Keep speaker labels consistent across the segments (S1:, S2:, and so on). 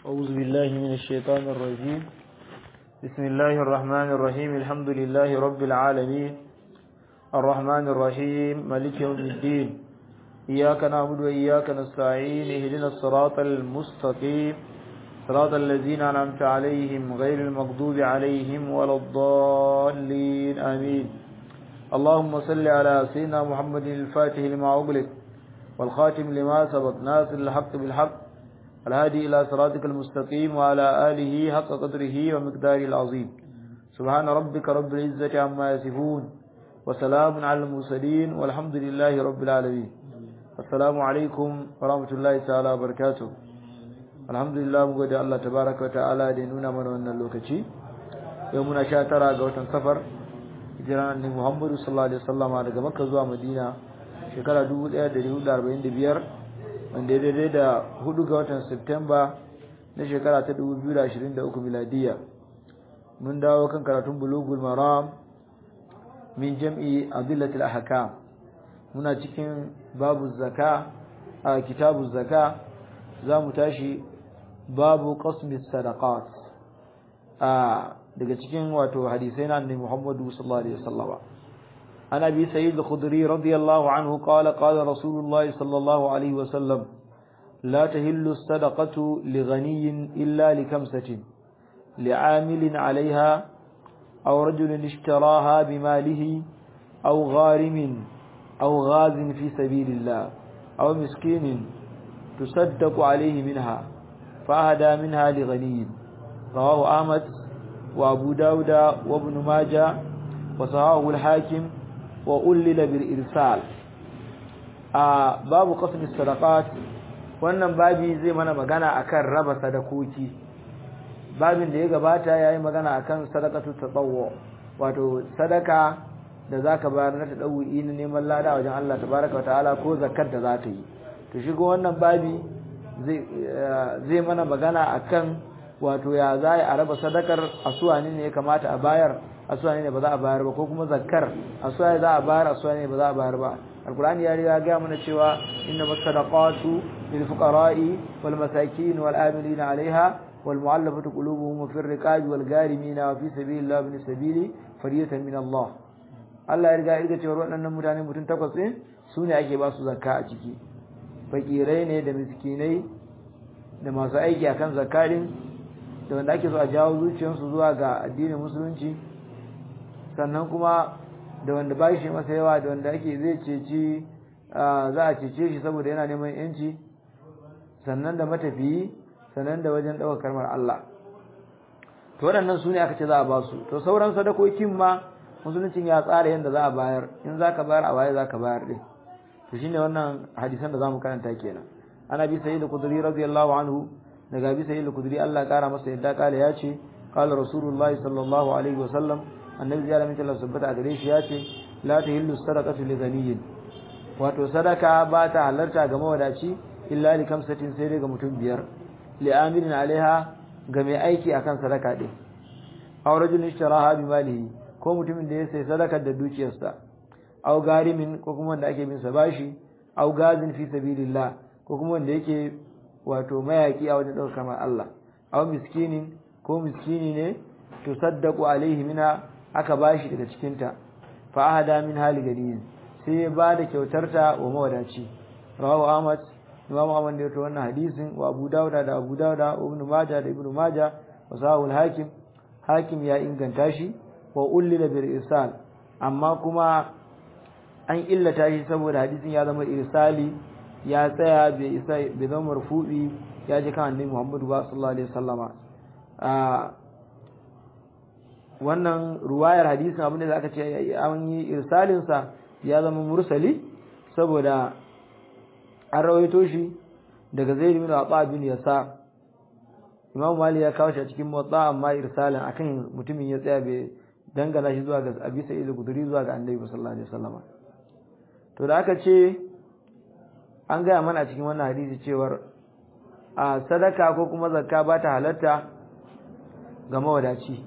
S1: أعوذ بالله من الشيطان الرجيم بسم الله الرحمن الرحيم الحمد لله رب العالمين الرحمن الرحيم ملك يوم الدين إياك نعبد وإياك نستعين اهدنا الصراط المستقيم صراط الذين أنعمت عليهم غير المغضوب عليهم ولا الضالين آمين اللهم صل على سيدنا محمد الفاتح لما أغلق والخاتم لما سبق ناصر الحق بالحق الهادي إلى صراطك المستقيم وعلى آله حق قدره ومقداره العظيم سبحان ربك رب العزة عما يصفون وسلام على المرسلين والحمد لله رب العالمين السلام عليكم ورحمة الله تعالى وبركاته الحمد لله مغودي الله تبارك وتعالى da nuna mana wannan lokaci yau muna 19 ga watan safar hijiran annabi Muhammad sallallahu alaihi wasallama daga Makka zuwa Madina shekara 1445 wanda ya daidai da hudu ga watan Septemba na shekara ta 2023 miladiya mun dawo kan karatun bulugul maram min jam'i adillatil ahkam muna cikin babu zaka a kitabu zaka za mu tashi babu qasmi sadaqat a daga cikin wato hadisai na annabi Muhammadu sallallahu alaihi wasallam عن أبي سيد الخدري رضي الله عنه قال قال رسول الله صلى الله عليه وسلم لا تهل الصدقة لغني إلا لكمسة لعامل عليها أو رجل اشتراها بماله أو غارم أو غاز في سبيل الله أو مسكين تصدق عليه منها فأهدى منها لغني رواه أحمد وأبو داود وابن ماجه وصحاه الحاكم وأولل بالإرسال a babu qasmi sadaqat wannan babi zai mana magana akan raba sadakoki babin da ya gabata yayi magana akan sadaqatu tatawwu wato sadaka da zaka bayar na tadawi na neman lada wajen Allah tabaaraka wa ta'ala ko zakkar da zaka yi to shigo wannan babi zai zai mana magana akan wato ya zai a raba sadakar asuwani ne ya kamata a bayar asuwani ne ba za a bayar ba ko kuma zakkar asuwani za a bayar asuwani ne ba za a bayar ba alqur'ani ya riga ga mana cewa inna masadaqatu lil fuqara'i wal masakin wal amilin 'alayha wal mu'allafati qulubuhum fi ar-riqabi wal gharimin wa fi sabilillahi ibn sabili fariyatan min Allah Allah ya riga ya cewa waɗannan mutane mutum takwas ne su ne ake ba su zakka a ciki fakirai ne da miskinai da masu aiki akan zakarin da wanda ake so a jawo zuciyarsu zuwa ga addinin musulunci sannan kuma da wanda ba shi masa yawa da wanda ake zai ceci za a cece shi saboda yana neman yanci sannan da matafiyi sannan da wajen ɗaukar kalmar Allah to waɗannan su ne aka ce za a ba su to sauran sadakokin ma musuluncin ya tsara yadda za a bayar in za ka bayar a waye za ka bayar ɗin to shine wannan hadisan da za mu karanta kenan ana bi sayyid al-qudri radiyallahu anhu daga bi sayyid al-qudri Allah kara masa yadda kala ya ce qala rasulullahi sallallahu alaihi wa sallam annabi ya lamin Allah subhanahu a gare shi ya ce la tahillu sadaqatu li ghaniyin wato sadaka ba ta halarta ga mawadaci illa li kamsatin sai dai ga mutum biyar li amirin alaiha ga mai aiki akan sadaka din aw rajulun ishtaraha bi malihi ko mutumin da ya sai sadaka da dukiyarsa aw garimin ko kuma wanda ake bin sa bashi aw gazin fi sabilillah ko kuma wanda yake wato mayaki a wajen daukar kamar Allah aw miskinin ko miskini ne tusaddaqu alaihi mina aka bashi daga cikinta fa ahada min hali gani sai ya bada kyautarta wa mawadaci rawahu ahmad imam ahmad da wannan hadisin wa abu dauda da abu dauda wa ibn majah da ibn majah wa sahul hakim hakim ya inganta shi wa ullila bil irsal amma kuma an illata shi saboda hadisin ya zama irsali ya tsaya bai isa bai zama marfu'i ya ji kan annabi muhammadu sallallahu alaihi wasallama wannan ruwayar hadisin abin da aka ce an yi irsalinsa ya zama mursali saboda an rawaito shi daga zai bin Atha bin Yasa Imam Mali ya kawo shi a cikin motsa amma irsalin akan mutumin ya tsaya bai dangana shi zuwa ga Abi Sa'id al-Khudri zuwa ga Annabi sallallahu alaihi wasallam to da aka ce an gaya mana a cikin wannan hadisi cewar a sadaka ko kuma zakka ba ta halatta ga mawadaci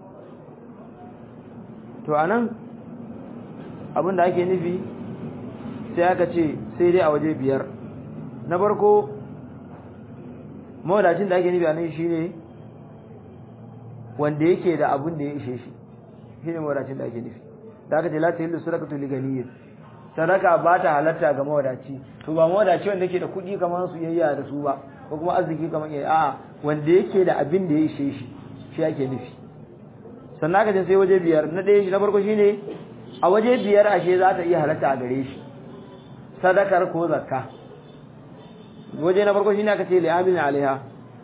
S1: to anan abin da ake nufi sai aka ce sai dai a waje biyar na farko mawadacin da ake nufi a nan shine wanda yake da abin da ya ishe shi shine mawadacin da ake nufi da aka ce la tahillu sadaqatu li ganiyyin sadaka ba ta halatta ga mawadaci to ba mawadaci wanda yake da kuɗi kamar su yayya da su ba ko kuma arziki kamar yayi a'a wanda yake da abin da ya ishe shi shi ake nufi sannan aka ce sai waje biyar na ɗaya shi na farko shine a waje biyar ashe za ta iya halatta a gare shi sadakar ko zakka waje na farko shine aka ce li amin alaiha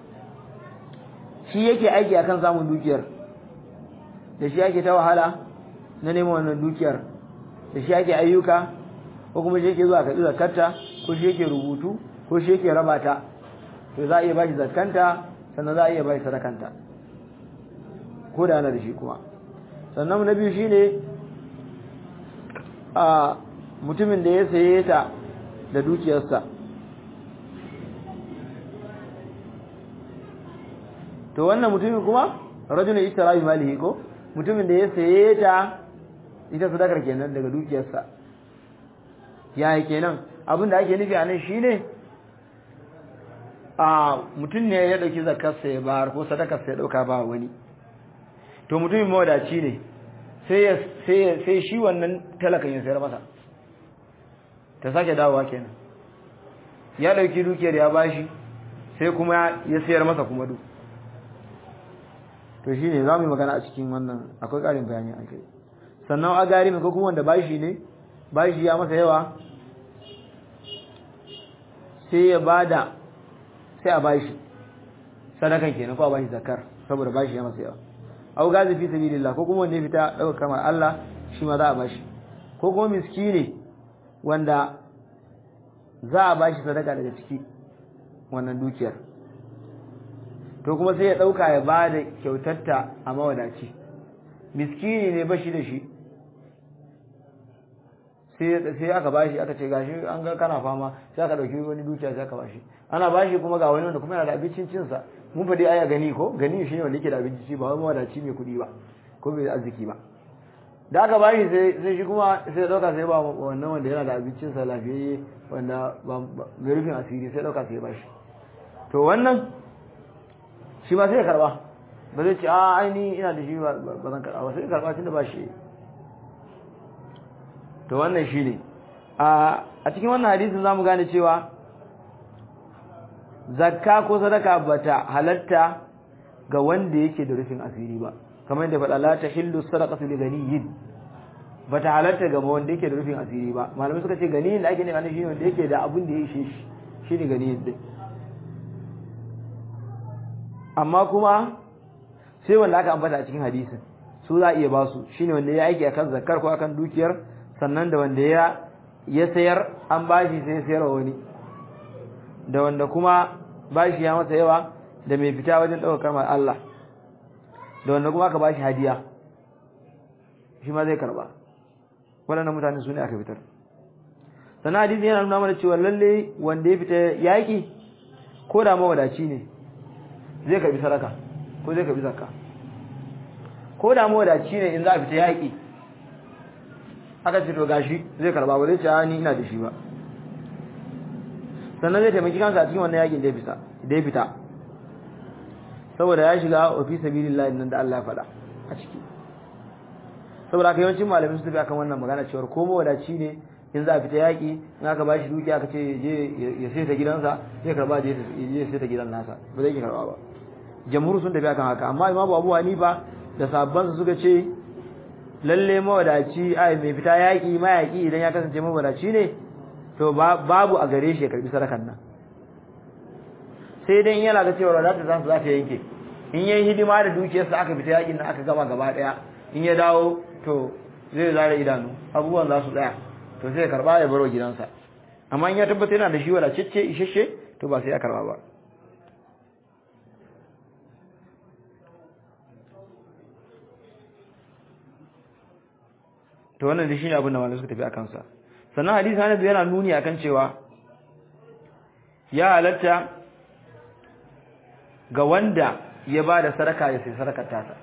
S1: shi yake aiki akan samun dukiyar da shi yake ta wahala na neman wannan dukiyar da shi yake ayyuka ko kuma shi yake zuwa karɓi zakarta ko shi yake rubutu ko shi yake raba ta to za a iya bashi zakanta sannan za a iya bashi sadakanta ko da ana da shi kuma sannan na biyu shine a mutumin da ya saye ta da dukiyarsa to wannan mutumin kuma rajulun ishtara bi malihi ko mutumin da ya saye ta ita sadakar kenan daga dukiyarsa yayi kenan abin da ake nufi a nan shine a mutum ne ya dauki zakarsa ya bayar ko sadakarsa ya dauka ba wani to mutumin mawadaci ne sai sai sai shi wannan talakan ya sayar masa ta sake dawowa kenan ya dauki dukiyar ya bashi sai kuma ya sayar masa kuma duk to shine zamu yi magana a cikin wannan akwai ƙarin bayani a kai sannan a gari mai ko kuma wanda bashi ne bashi ya masa yawa sai ya bada sai a bashi sadakan kenan ko a bashi zakar saboda bashi ya masa yawa au gazi fi sabilillah ko kuma wanda ya fita dauka kamar Allah shi ma za a bashi ko kuma miskine wanda za a bashi sadaka daga ciki wannan dukiyar to kuma sai ya dauka ya bada kyautarta a mawadaci miskini ne bashi da shi sai sai aka bashi aka ce gashi an ga kana fama sai aka dauki wani dukiya sai aka bashi ana bashi kuma ga wani wanda kuma yana da abincin cin sa mun fadi aya gani ko gani shine wanda yake da abinci ci ba wai mawadaci mai kudi ba ko mai arziki ba da aka bashi sai sai shi kuma sai ya dauka sai ba wannan wanda yana da abincin sa lafiyayye wanda ba mai rufin asiri sai dauka sai ya bashi to wannan shi ma sai ya karba ba zai ce a aini ina da shi ba zan karba ba sai ya karba tunda ba shi to wannan shine a a cikin wannan hadisin zamu gane cewa zakka ko sadaka bata halatta ga wanda yake da rufin asiri ba kamar yadda faɗa la tahillu sadaqatu li ganiyin bata halatta ga wanda yake da rufin asiri ba malamai suka ce ganiyin da ake ne ana shine wanda yake da abin da ya ishe shi shine ganiyin din amma kuma sai wanda aka ambata a cikin hadisin su za a iya basu shine wanda ya aiki akan zakkar ko akan dukiyar sannan da wanda ya ya sayar an bashi sai sayarwa wani da wanda kuma bashi ya masa yawa da mai fita wajen ɗaukar kalmar Allah da wanda kuma aka bashi hadiya shi ma zai karba waɗannan mutane su ne aka fitar sannan hadisi yana nuna mana cewa lalle wanda ya fita yaƙi ko da mawadaci ne zai karbi sadaka ko zai karbi zakka ko da mawadaci ne in za a fita yaƙi aka ce to gashi zai karba ba zai ce ni ina da shi ba sannan zai taimaki kansa a cikin wannan yakin da ya fita da ya fita saboda ya shiga wa fi sabilillah nan da Allah ya faɗa a ciki saboda haka yawancin malamai su tafi akan wannan magana cewa ko mawadaci ne in za a fita yaki in aka bashi duki aka ce je ya sai ta gidansa zai karba je ya sai ta gidan nasa ba zai karba ba jamhur sun tafi akan haka amma imamu Abu Hanifa da sabban suka ce lalle mawadaci ai mai fita yaki mayaki idan ya kasance mawadaci ne to babu a gare shi ya karbi sadakan nan sai dai yana ga cewa wadata za su za ta yanke in yayi hidima da dukiyarsa aka fita yakin nan aka gama gaba daya in ya dawo to zai zare idanu abubuwan za su tsaya to sai ya karba ya baro gidansa amma in ya tabbata yana da shi wadatacce isheshe to ba sai ya karba ba to wannan da shine abin da malamai suka tafi akan sa sannan hadisi Anas yana nuni akan cewa ya halatta ga wanda ya ba da sadaka ya sai sadakar tasa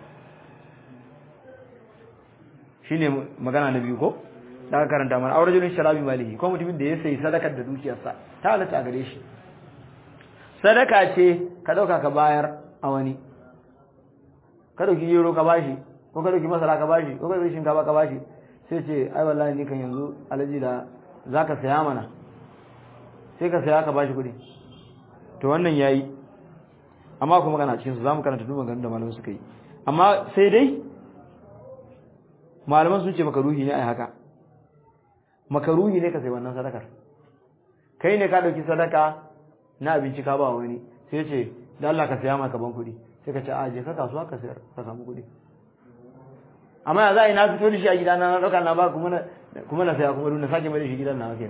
S1: shine magana na biyu ko da aka karanta mana aure julin sharabi malihi ko mutumin da ya sai sadakar da dukiyarsa ta halatta a gare shi sadaka ce ka dauka ka bayar a wani ka dauki gero ka bashi ko ka dauki masara ka bashi ko ka dauki shinkafa ka bashi sai ce ai wallahi ni kan yanzu alaji da zaka saya mana sai ka saya ka bashi kuɗi to wannan yayi amma kuma kana cikin su zamu karanta duk maganganun da malamai suka yi amma sai dai malaman sun ce makaruhi ne ai haka makaruhi ne ka sai wannan sadakar kai ne ka dauki sadaka na abinci ka ba wani sai ce da Allah ka saya maka ban kuɗi sai ka ce a je ka kasuwa ka sayar ka samu kuɗi amma ya za a yi na fito da shi a gida na ɗauka na ba kuma na kuma na saya kuma na sake mai da shi gidan na haka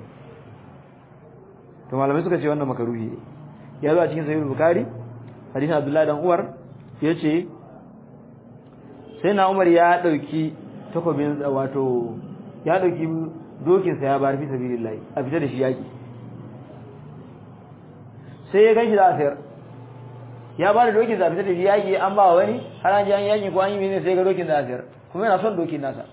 S1: to malamai suka ce wannan makaruhi ne ya zo a cikin sahih bukhari hadisin abdullahi dan umar yace sai na umar ya dauki takobin wato ya dauki dokin sa ya bar fi sabilillah a fita da shi yaki sai ya ganshi da asir ya ba da dokin sa fita da shi yaki an ba wani har an ji an yaki ko an yi mene sai ga dokin da asir kuma yana son dokin nasa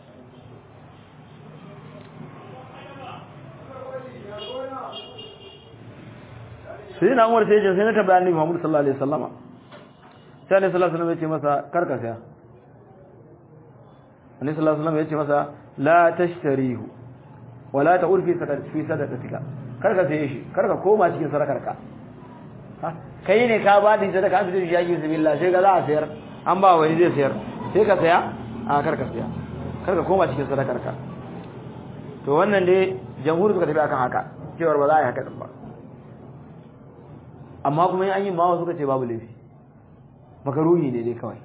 S1: sai na umar sai ya sai na tabbata annabi Muhammad sallallahu alaihi wasallama sai annabi sallallahu alaihi wasallam ya ce masa karka saya annabi sallallahu alaihi wasallam ya ce masa la tashtarihu wala ta'ur fi sadaqati fi sadaqatika karka saye shi karka koma cikin sadakarka kai ne ka ba din sadaka an fitar shi yaki bismillah sai ga za a sayar an ba wani zai sayar sai ka saya a karka saya karka koma cikin sadakarka to wannan dai jamhuri suka tafi akan haka cewar ba za a yi haka din ba amma kuma an yi mawa suka ce babu laifi makaruhi ne dai kawai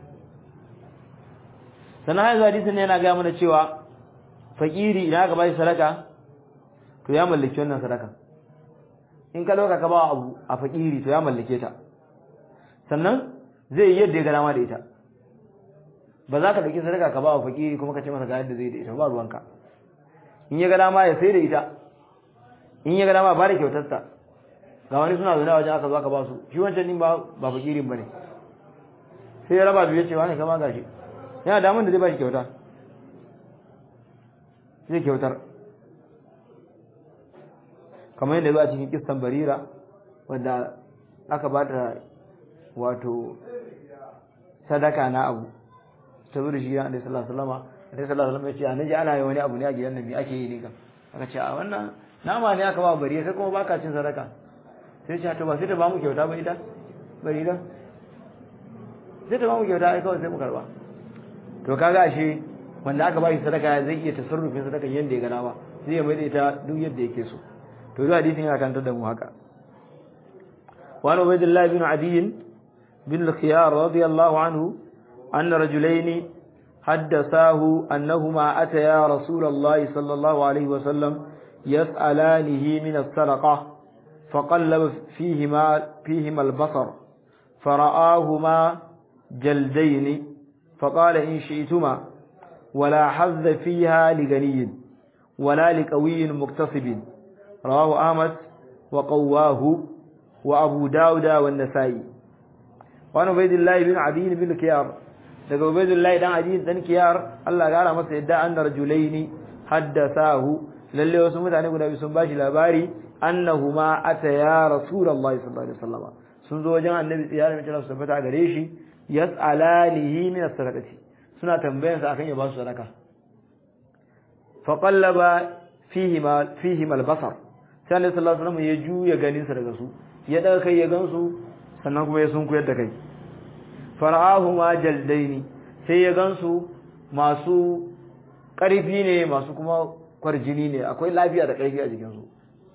S1: sannan haizu hadisin ne yana gaya mana cewa fakiri idan aka bashi sadaka to ya mallaki wannan sadaka in ka dauka ka ba abu a fakiri to ya mallake ta sannan zai yi yadda ya ga dama da ita ba za ka dauki sadaka ka ba wa fakiri kuma ka ce masa ga yadda zai da ita ba ruwanka in ya ga dama ya sai da ita in ya ga dama ba da kyautarsa ga wani suna zaune a wajen aka zo aka ba su shi wancan din ba ba fakirin bane sai ya raba biyu ya ce wani kama gashi yana damun da zai ba shi kyauta zai kyautar kamar yadda a cikin kistan barira wanda aka ba ta wato sadaka na abu ta zuri shi ya sallallahu alaihi wasallam alaihi sallallahu alaihi wasallam ya ce anaji ana yi wani abu ne a gidan nan me ake yi ne kan aka ce a wannan nama ne aka ba bariya sai kuma baka cin sadaka sai ce to ba sai ta ba mu kyauta ba ita bari da sai ta ba mu kyauta ai kawai sai mu karba to kaga ashe wanda aka ba shi sadaka zai iya tasarrufin sadaka yanda ya gana ba zai mai da ita duk yadda yake so to duk hadisin yana kantar da mu haka wa ubaydullah bin adi bin al-khiyar radiyallahu anhu anna rajulayn حدثاه أنهما أتيا رسول الله صلى الله عليه وسلم يسألانه من السرقة فقلب فيهما فيهما البصر فرآهما جلدين فقال إن شئتما ولا حظ فيها لغني ولا لقوي مكتسب رواه أحمد وقواه وأبو داود والنسائي وعن عبيد الله بن عدي بن كيار daga Ubaidullahi dan Adi dan Kiyar Allah ya gara masa yadda anna rajulaini haddathahu lalle wasu mutane guda biyu sun bashi labari annahuma ataya rasulullahi sallallahu alaihi wasallam sun zo wajen annabi tsiyar mai su tabbata gare shi yas'alanihi min as-sadaqati suna tambayan sa akan ya ba su sadaka fa qallaba fihi ma fihi al-basar sai annabi sallallahu alaihi wasallam ya juya ganin sa daga su ya daga kai ya gansu sannan kuma ya sunkuyar da kai fara'ahuma jaldaini sai ya gansu masu ƙarfi ne masu kuma kwarjini ne akwai lafiya da ƙarfi a jikinsu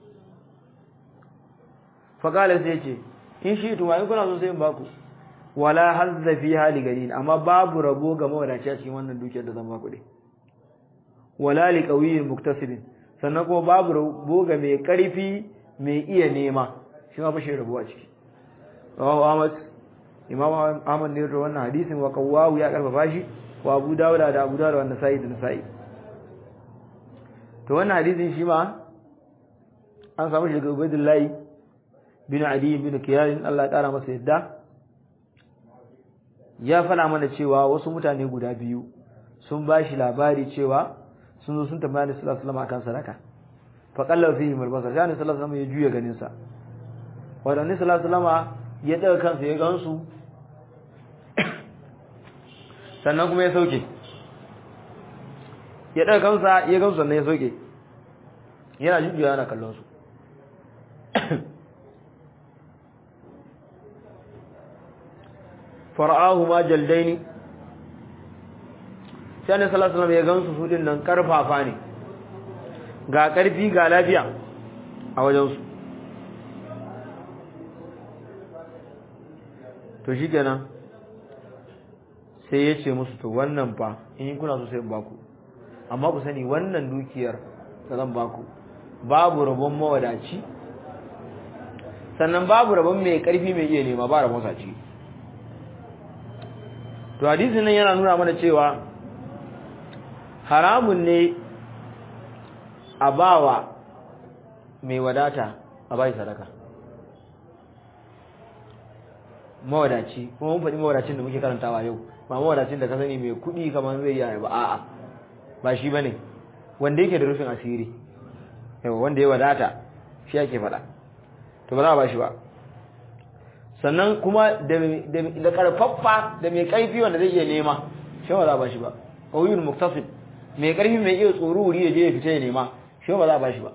S1: faƙala sai ce in shi tuma in kuna so sai in baku wala hazza fi hali gari amma babu rabo ga mawadaci a cikin wannan dukiyar da zan baku dai wala li qawiyin muktasibin sannan kuma babu rabo ga mai ƙarfi mai iya nema shi ma bashi rabo a ciki rawahu ahmad imam ahmad ne da wannan hadisin wa kawawu ya karfafa shi wa abu dawuda da abu dawuda wannan sa'i da nasa'i to wannan hadisin shi ma an samu shi daga ubaidullahi bin adi bin kiyar Allah ya kara masa yadda ya fada mana cewa wasu mutane guda biyu sun ba shi labari cewa sun zo sun tambaya Annabi sallallahu alaihi wasallam akan sadaka fa qalla fihi malbasa sai Annabi sallallahu alaihi wasallam ya juya ganin sa wa Annabi sallallahu alaihi wasallam ya daga kansa ya gansu sannan kuma ya sauke ya daga kansa ya gansu sannan ya sauke yana jujjuya yana kallon su fara'ahu ma jaldaini sai annabi sallallahu alaihi wasallam ya gansu su din nan karfafa ne ga karfi ga lafiya a wajen su to shikenan sai ya ce musu to wannan fa in kuna so sai in baku amma ku sani wannan dukiyar da zan baku babu rabon mawadaci sannan babu rabon mai karfi mai iya nema ba rabon saci to hadisin nan yana nuna mana cewa haramun ne a bawa mai wadata a bai sadaka mawadaci kuma mun faɗi mawadacin da muke karantawa yau ba mawadacin da ka sani mai kuɗi kamar zai yi ba a'a ba shi bane wanda yake da rufin asiri yawa wanda ya wadata shi ake faɗa to ba za a ba shi ba sannan kuma da karfaffa da mai kaifi wanda zai iya nema shi ba za a ba shi ba ƙauyun muktasib mai karfi mai iya tsoro wuri ya je ya fita ya nema shi ba za a ba shi ba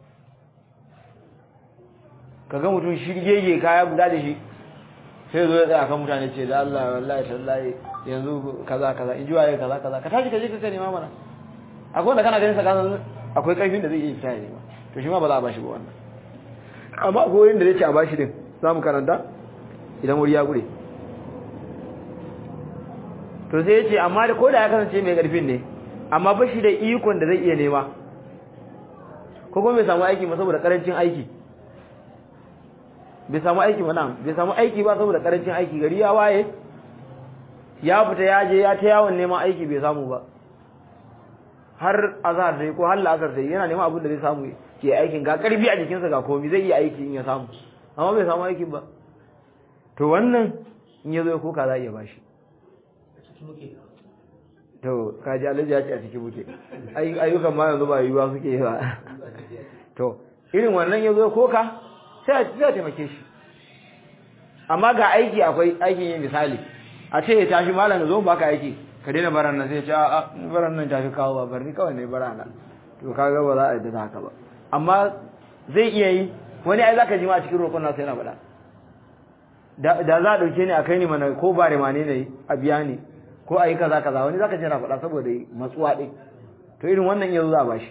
S1: kaga mutum shirgege kaya guda da shi sai zo ya tsaya kan mutane ce da Allah wallahi tallahi yanzu kaza kaza in ji waye kaza kaza ka tashi ka je ka nema mana akwai wanda kana ganin sa kasan akwai karfin da zai iya fita ya nema to shi ma ba za a ba shi ba wannan amma akwai wanda zai ce a ba shi din za mu karanta idan wuri ya gure to sai ya ce amma da koda ya kasance mai karfin ne amma ba shi da ikon da zai iya nema ko kuma bai samu aiki ba saboda karancin aiki bai samu aiki ba nan bai samu aiki ba saboda karancin aiki gari ya waye ya fita ya je ya ta yawon neman aiki bai samu ba har azhar dai ko har la'asar dai yana neman abin da zai samu ke aikin ga karfi a jikinsa ga komai zai iya aiki in ya samu amma bai samu aikin ba to wannan in ya zo ya koka za a iya bashi to kaji alaji ya ce a cikin muke ayyukan ma yanzu ba yiwuwa suke yi ba to irin wannan ya zo ya koka sai a taimake shi amma ga aiki akwai aikin yin misali a ce ya tashi malam zo baka aiki ka daina baran nan sai ya ce a baran nan tafi kawo ba barni kawai ne barana to kaga ba za a yadda haka ba amma zai iya yi wani ai zaka ji ma a cikin roƙon nasa yana faɗa da za a ɗauke ni a kai ni mana ko ba remane ne a biya ni ko a yi kaza kaza wani zaka ji yana faɗa saboda matsuwa ɗin to irin wannan yanzu za a bashi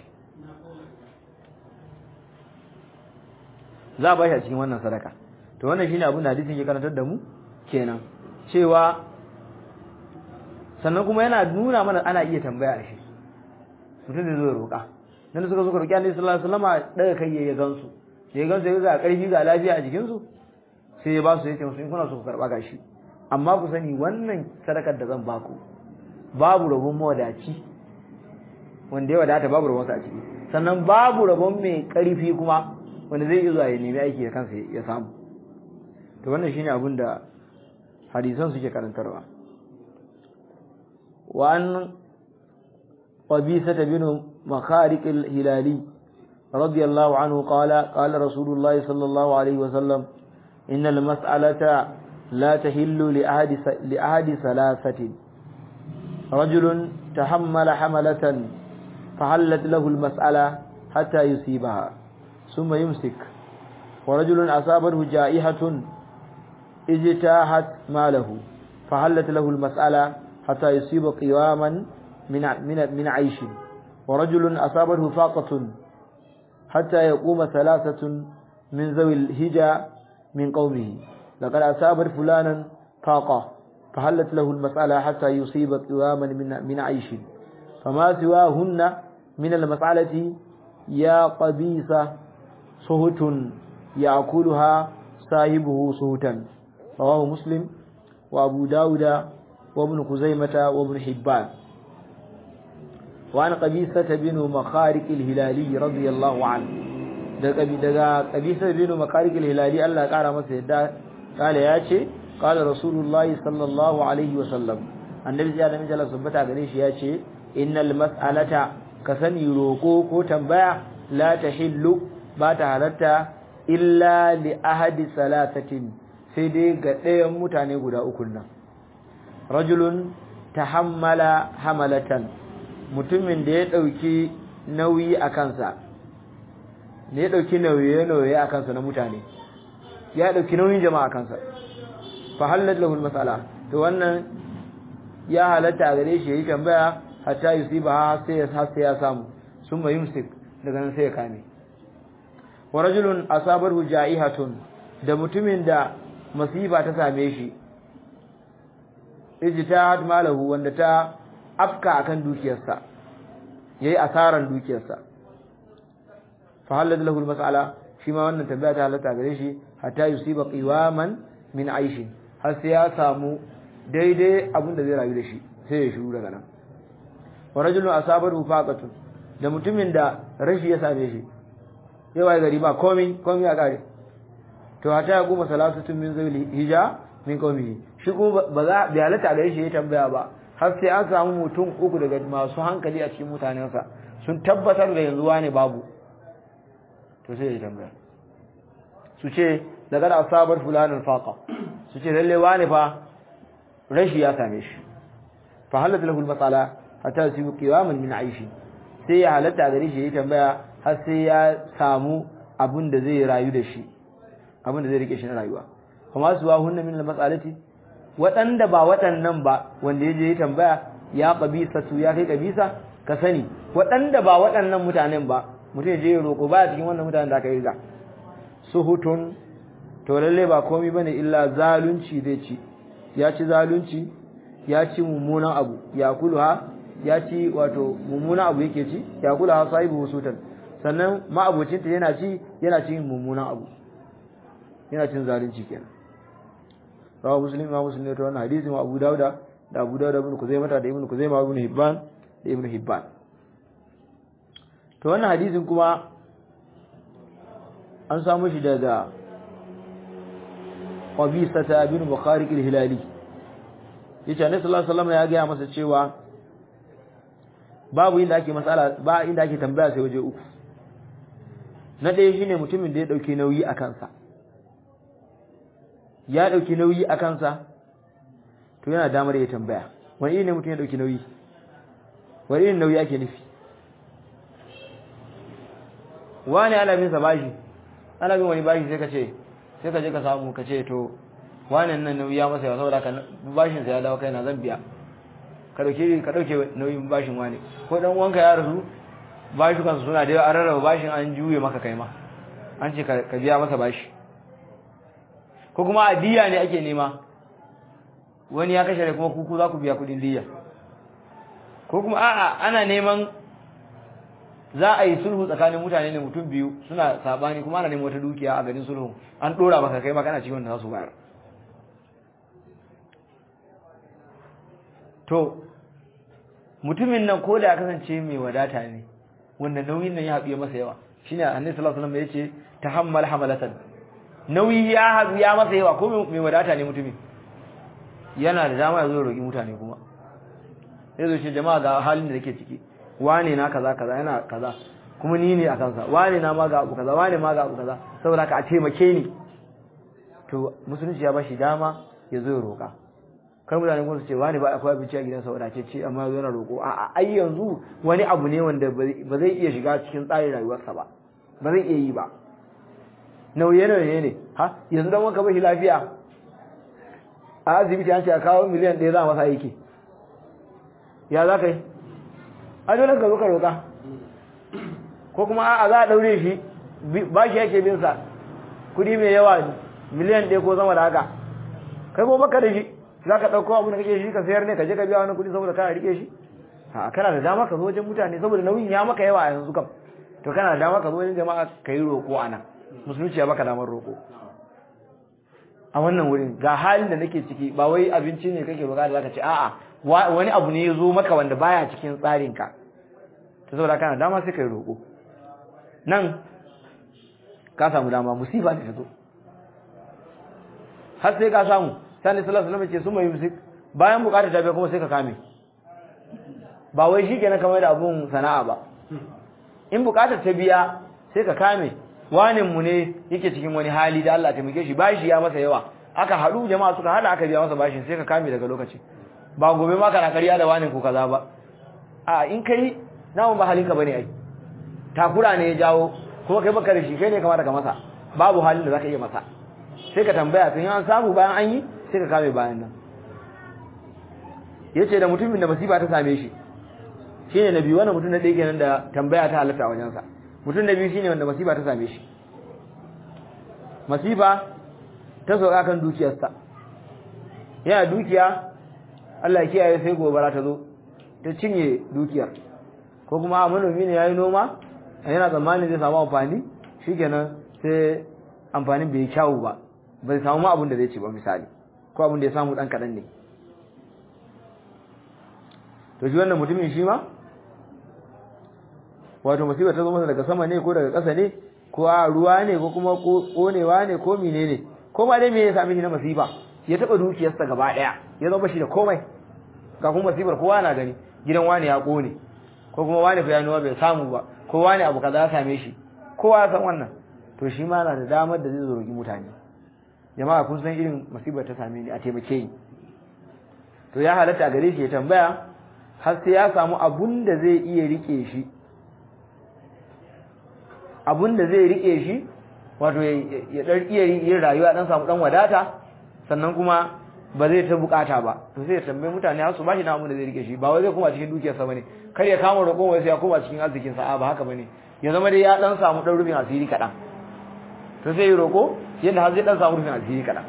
S1: za a bashi a cikin wannan sadaka to wannan shine abin da hadisin ke karantar da mu kenan cewa sannan kuma yana nuna mana ana iya tambaya a shi mutum da zai roƙa dan suka suka roƙi Annabi sallallahu alaihi wasallam daga kai ya gansu ya gansu ya ga ƙarfi ga lafiya a jikin su sai ya ba su yace musu in kuna so ku karba gashi amma ku sani wannan sadakar da zan baku babu rabon mawadaci wanda ya wadata babu rabon sa a ciki sannan babu rabon mai ƙarfi kuma wanda zai iya zuwa ya nemi aiki da kansa ya samu to wannan shine abin da hadisan suke karantarwa wa an qabisa bin makharik al-hilali radiyallahu anhu qala qala rasulullah sallallahu alaihi wasallam innal mas'alata la tahillu li ahadi li ahadi thalathatin رجل تحمل حملة فحلت له المسألة حتى يصيبها ثم يمسك ورجل أصابته جائحة اجتاحت ماله فحلت له المسألة حتى يصيب قواما من من من عيش ورجل أصابته فاقة حتى يقوم ثلاثة من ذوي الهجا من قومه لقد أصابت فلانا فاقة فحلت له المسألة حتى يصيب قواما من من عيش فما سواهن من المسألة يا قبيصة صهت يأكلها صاحبه صهتا رواه مسلم وأبو داود وابن خزيمة وابن حبان وعن قبيصة بن مخارق الهلالي رضي الله عنه daga قبيصة بن مخارق الهلالي الله قال masa yadda قال yace قال رسول الله صلى الله عليه وسلم annabi ya da mijala subbata gare shi yace innal mas'alata kasani roko ko tambaya la tahillu ba ta halatta illa li ahadi salatatin sai dai ga ɗayan mutane guda uku nan rajulun tahammala hamalatan mutumin da ya ɗauki nauyi a kansa da ya ɗauki nauye-nauye a kansa na mutane ya ɗauki nauyin jama'a a kansa fa halat lahul mas'ala to wannan ya halatta a gare shi yayi tambaya hatta yusiba ha sai ya sai ya samu summa yumsik daga nan sai ya kame wa rajulun asabahu ja'ihatun da mutumin da masifa ta same shi ijtihad malahu wanda ta afka akan dukiyarsa yayi asaran dukiyarsa fa halal lahu almas'ala shi ma wannan tambaya ta halatta gare shi hatta yusiba qiwaman min aishin har sai ya samu daidai abin da zai rayu da shi sai ya shiru daga nan wa rajulun asabahu faqatun da mutumin da rashi ya same shi yawa gari ba komai komai ya kare to hata ya goma salatutun min zawli hija min qaumihi shi kuma ba za bi halatta gare shi ya tambaya ba har sai an samu mutum uku daga masu hankali a cikin mutanensa sun tabbatar da yanzu wani babu to sai ya tambaya su ce daga da asabar fulanin faqa su ce lalle wani fa rashi ya same shi fa halatta lahu al-masala hatta yusibu qiwaman min aishi sai ya halatta gare shi ya tambaya har sai ya samu abin da zai rayu da shi abin da zai rike shi na rayuwa kuma su hunna min al-mas'alati waɗanda ba waɗannan ba wanda ya je ya tambaya ya kabisa su ya kai kabisa ka sani waɗanda ba waɗannan mutanen ba mutum ya je ya roƙo ba cikin wannan mutanen da aka yi ga suhutun to lalle ba komai bane illa zalunci zai ci ya ci zalunci ya ci mummunan abu ya kulha ya ci wato mummunan abu yake ci ya kulha sahibu sutan sannan ma'abocinta yana ci yana cin mummunan abu yana cin zalunci kenan rawa muslim ma muslim ne to wannan hadisi ma Abu Dawuda da Abu Dawuda ibn Kuzaimah da ibn Kuzaimah ibn Hibban da ibn Hibban to wannan hadisin kuma an samu shi daga Qabisa ta ibn Bukhari al-Hilali yace Annabi sallallahu alaihi wasallam ya ga masa cewa babu inda ake masala ba inda ake tambaya sai waje uku na ɗaya shine mutumin da ya dauke nauyi a kansa ya dauki nauyi a kansa to yana damar ya tambaya wani ne mutum ya dauki nauyi wani irin nauyi ake nufi wani ana bin sa bashi ana bin wani bashi sai ka ce sai ka je ka samu ka ce to wani nan nauyi ya masa yawa saboda ka bashin sa ya dawo kai na zan biya ka dauke ka dauke nauyin bashin wani ko dan uwanka ya rasu bashi kansu suna da yawa an rarraba bashin an juye maka kai ma an ce ka biya masa bashi ko kuma diya ne ake nema wani ya kashe kuma kuku za ku biya kudin diya ko kuma a'a ana neman za a yi sulhu tsakanin mutane ne mutum biyu suna sabani kuma ana neman wata dukiya a garin sulhu an dora maka kai ma kana cikin wanda za su bayar to mutumin nan ko da ya kasance mai wadata ne wanda nauyin nan ya haɗu masa yawa shine annabi sallallahu alaihi wasallam yace tahammal hamalatan nauyi ya haɗu ya masa yawa ko mai wadata ne mutumin yana da dama ya zo roƙi mutane kuma ya zo shi jama'a ga halin da nake ciki wane na kaza kaza yana kaza kuma ni ne a kansa wane na ma ga abu kaza wane ma ga abu kaza saboda ka a taimake ni to musulunci ya bashi dama ya zo ya roƙa kar mutane kuma su ce wani ba akwai abinci a gidansa wadace ce amma ya zo yana roƙo a ai yanzu wani abu ne wanda ba zai iya shiga cikin tsarin rayuwarsa ba ba zai iya yi ba nauye nauye ne ha yanzu dan wanka bashi lafiya a asibiti an ce a kawo miliyan ɗaya za a masa aiki ya za ka yi a dole ka zo ka roƙa ko kuma a za a ɗaure shi ba shi yake bin sa kuɗi mai yawa miliyan ɗaya ko zama da haka kai ko baka da shi za ka ɗauko abu da kake shi ka sayar ne ka je ka biya wani kuɗi saboda kana riƙe shi a kana da dama ka zo wajen mutane saboda nauyin ya maka yawa a yanzu kam to kana da dama ka zo wajen jama'a ka yi roƙo a nan musulunci ya baka damar roƙo a wannan wurin ga halin da nake ciki ba wai abinci ne kake bukata zaka ce a'a wani abu ne ya zo maka wanda baya cikin tsarin ka to saboda kana dama sai kai roƙo nan ka samu dama musiba ne ta zo har sai ka samu sani sallallahu alaihi wasallam ce su mai musik bayan bukatar ta biya kuma sai ka kame ba wai shikenan kamar da abun sana'a ba in bukatar ta biya sai ka kame wanin mu ne yake cikin wani hali da Allah taimake shi bashi ya masa yawa aka haɗu jama'a suka hada aka biya masa bashin sai ka kame daga lokaci ba gobe ma kana ƙarya da wani ko kaza ba a in kai namun ba halinka bane ai takura ne ya jawo kuma kai baka da shi kai ne kamata ka masa babu halin da zaka iya masa sai ka tambaya tun an samu bayan an yi sai ka kame bayan nan yace da mutumin da masifa ta same shi shine nabi wannan mutum na ɗaya kenan da tambaya ta halatta a wajensa mutum na biyu shine wanda masifa ta same shi masifa ta sauka kan dukiyarsa yana dukiya Allah ya kiyaye sai gobara ta zo ta cinye dukiyar ko kuma a manomi ne yayi noma yana tsammanin zai samu amfani shikenan sai amfanin bai kyawu ba bai samu ma abin da zai ci ba misali ko abin da ya samu dan kadan ne to shi wannan mutumin shi ma wato musibar ta zo masa daga sama ne ko daga ƙasa ne ko a ruwa ne ko kuma konewa ne ko menene ko ma dai me ya sami shi na masifa ya taba dukiyarsa gaba daya ya zama shi da komai ga kuma masifar kowa na gani gidan wani ya kone ko kuma wani fa ya nuwa bai samu ba ko wani abu kaza ya same shi kowa ya san wannan to shi ma na da damar da zai zo roki mutane jama'a kun san irin masifar ta same ni a taimake ni to ya halatta a gare shi ya tambaya har sai ya samu abun da zai iya rike shi abun da zai rike shi wato ya dan iya yin rayuwa dan samu dan wadata sannan kuma ba zai ta bukata ba to sai ya tambaye mutane har su bashi na abun da zai rike shi ba wai zai koma cikin dukiyarsa bane kar ya kama roƙon wai sai ya koma cikin arzikin sa ba haka bane ya zama dai ya dan samu dan rufin asiri kadan to sai ya roko yadda har zai dan samu rufin asiri kadan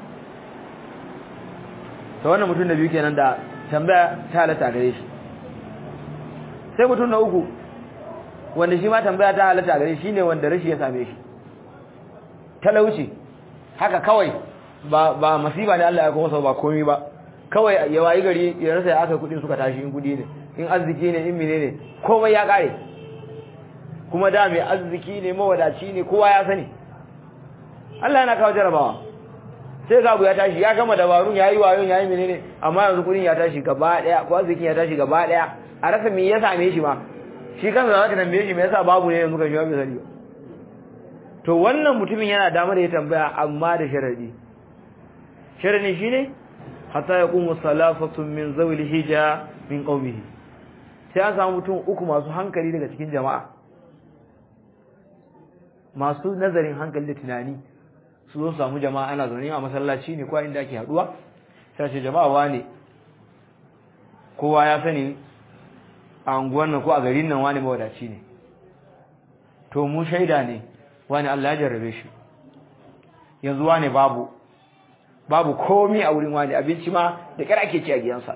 S1: to wannan mutum da biyu kenan da tambaya ta halatta gare shi sai mutum na uku wanda shi ma tambaya ta halatta gare shi ne wanda rashi ya same shi talauci haka kawai ba ba masiba ne Allah ya kuma ba komai ba kawai ya wayi gari ya rasa ya aka kudin suka tashi in kudi ne in arziki ne in menene komai ya kare kuma da mai arziki ne mawadaci ne kowa ya sani Allah yana kawo jarabawa sai ga abu ya tashi ya gama dabarun yayi wayon yayi menene amma yanzu kudin ya tashi gaba daya ko arzikin ya tashi gaba daya a rasa me ya same shi ma shi kansa za ka tambaye shi me yasa babu ne yanzu kan shi bai sani ba to wannan mutumin yana damar ya tambaya amma da sharadi sharadi shine hatta yaqumu salafatun min zawil hija min qaumihi sai an samu mutum uku masu hankali daga cikin jama'a masu nazarin hankali da tunani su zo samu jama'a ana zaune a masallaci ne ko inda ake haduwa sai ce jama'a wane kowa ya sani a unguwan nan ko a garin nan wani mawadaci ne to mu shaida ne wani Allah ya jarrabe shi yanzu wani babu babu komi a wurin wani abinci ma da kira ake ci a gidansa